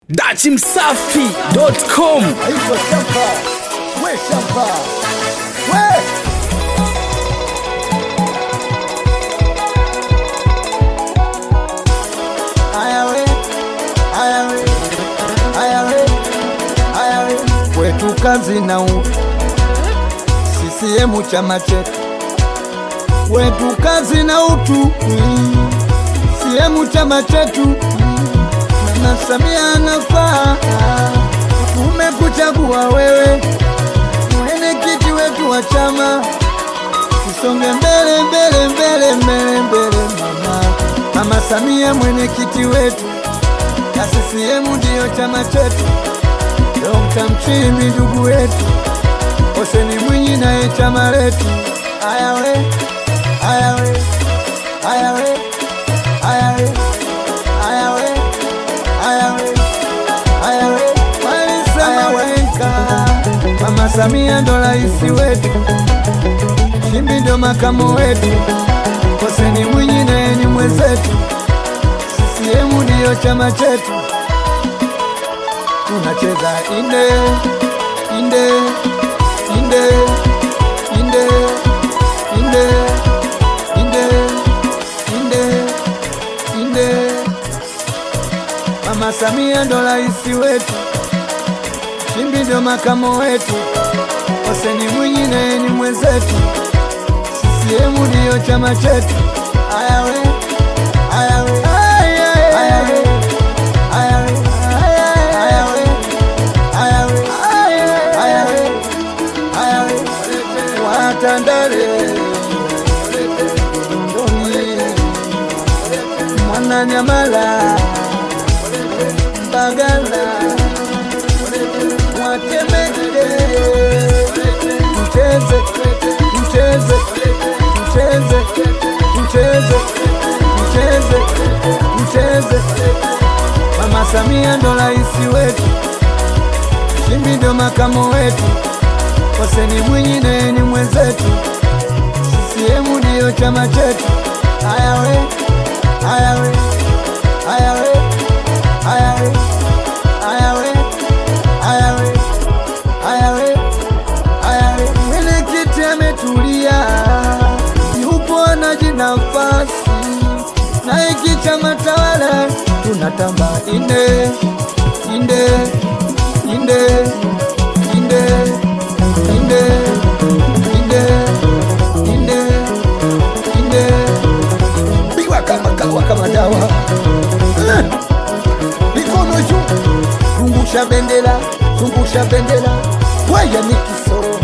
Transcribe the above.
dachimsafi.com Aitwa shamba, we shamba, we Aya we, aya we, aya we, aya we. Kwetu kazi na utu, CCM chama chetu. Kwetu kazi na utu, mm. CCM chama chetu. Mama Samia anafaa, tumekuchagua wewe mwenyekiti wetu wa chama, tusonge mbele mbele mbele mbele mbele. Mama Mama Samia mwenyekiti wetu, na CCM ndiyo chama chetu. Dokta Mchimbi ndugu wetu, Hoseni Mwinyi naye chama letu. Aya we, aya we, aya we, aya we, aya we, aya we, aya we, walisema weka. Mama Samia ndo raisi wetu, Nchimbi ndo makamo wetu, Hoseni Mwinyi naye ni mwenzetu, CCM ndiyo chama chetu. Tunacheza inde inde inde inde inde inde inde inde. Mama Samia ndo raisi wetu, Nchimbi ndo makamo wetu, Hoseni Mwinyi naye ni mwenzetu, CCM ndiyo chama chetu. Aya we, aya we, aya we, aya we, aya we, aya we, aya we, aya we, aya we, Watandale Ndoni Mwananyamala Mbagala Mwatemeke Mcheze Mcheze Mcheze Mcheze Mcheze Mcheze Mama Samia ndo raisi wetu, Nchimbi ndo makamo wetu, Hoseni Mwinyi naye ni mwenzetu, CCM ndiyo chama chetu. Aya we, aya we, aya we, aya we, aya we, aya we, aya we, aya we. Mwenyekiti ametulia, yupo anaji nafasi na hiki chama tawala tunatamba inde inde inde inde inde inde inde inde biwa kama kawa kama dawa Eh, mikono juu zungusha bendera zungusha bendera waya ni kisoro